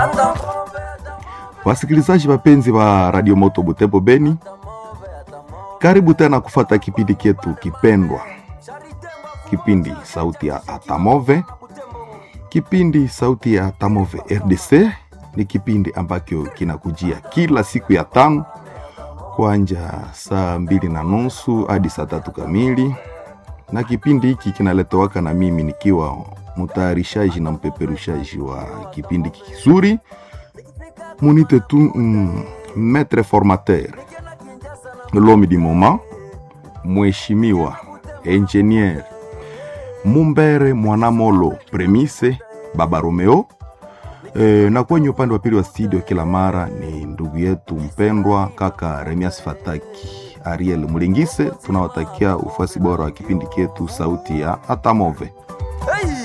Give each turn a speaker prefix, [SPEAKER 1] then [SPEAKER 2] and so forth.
[SPEAKER 1] Wasikilizaji wapenzi wa Radio Moto Butembo Beni, karibu tena kufata kipindi chetu kipendwa, kipindi sauti ya Atamove. Kipindi sauti ya Atamove RDC ni kipindi ambacho kinakujia kila siku ya tano kuanja saa mbili na nusu hadi saa tatu kamili, na kipindi hiki kinaletowaka na mimi nikiwa mtayarishaji na mpeperushaji wa kipindi kizuri munite tu mm, maître formateur l'homme du moment mheshimiwa engineer Mumbere Mwanamolo Premise Baba Romeo. E, na kwenye upande wa pili wa studio kila mara ni ndugu yetu mpendwa kaka Remias Fataki Ariel Mulingise. Tunawatakia ufuasi bora wa kipindi chetu sauti ya Atamove.